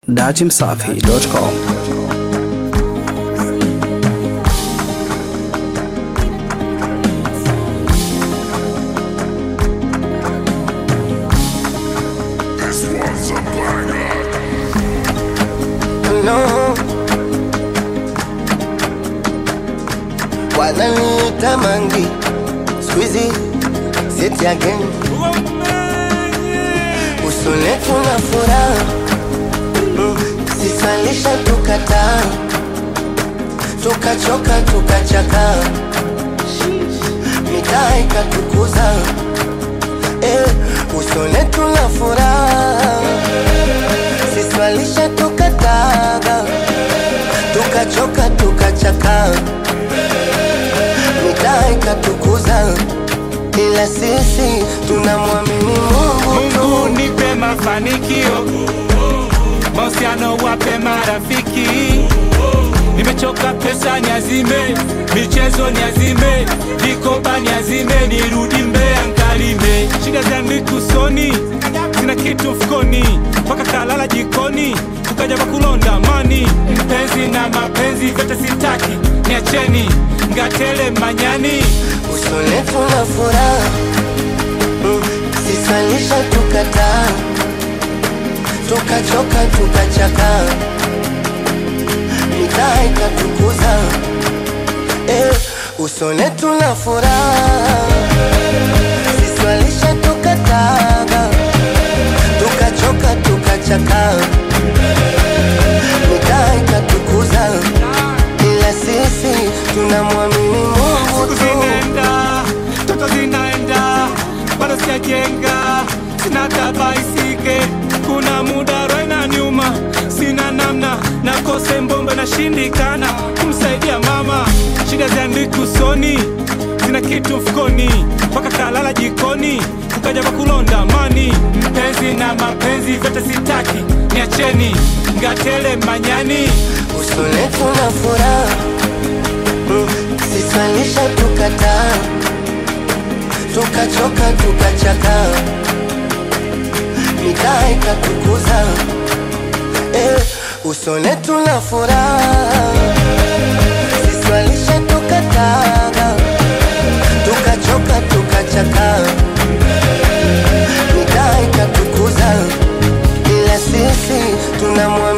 datimsafi.com no. Wananiita mangi squeezy sit again usone tuna furaha mm, sisalisha tukataa tukachoka tukachaka mitaa ikatukuza eh, usone tuna furaha siswalisha tukataga tukachoka tukachaka mitaa ikatukuza ila sisi tunamwamini Mungu tu. Mungu nipe mafanikio, mahusiano wape marafiki. Nimechoka pesa niazime, michezo niazime, vikoba niazime, nirudi Mbeya nkalime. Shida zangu usoni, sina kitu mfukoni, mpaka kalala jikoni, tukaja pakulonda mani. Mpenzi na mapenzi vyote sitaki, niacheni ngatele manyani. usone tuna furaha mm, sisalisha tukataa tukachoka tukachaka mitaa ikatukuza eh, usone tuna furaha siswalisha tukataga tukachoka tukachaka mitaa ikatukuza ila sisi tunamwamini Mungu Siku tu. zinaenda, toto zinaenda, bado sijajenga, sina tabaisike. Kuna muda roho inaniuma, sina namna, nakose mbombe, nashindikana kumsaidia mama. Shida ziandiki usoni, sina kitu mfukoni, mpaka kalala jikoni, ukaja pakulonda mani. Mpenzi na mapenzi vyote sitaki, niacheni ngatele manyani. usone tuna furaha mm, sisalisha tukataa tukachoka tukachaka mitaa ikatukuza eh, usone tuna furaha siswalisha tukataa tukachoka tukachaka mitaa ikatukuza ila sisi tunamwa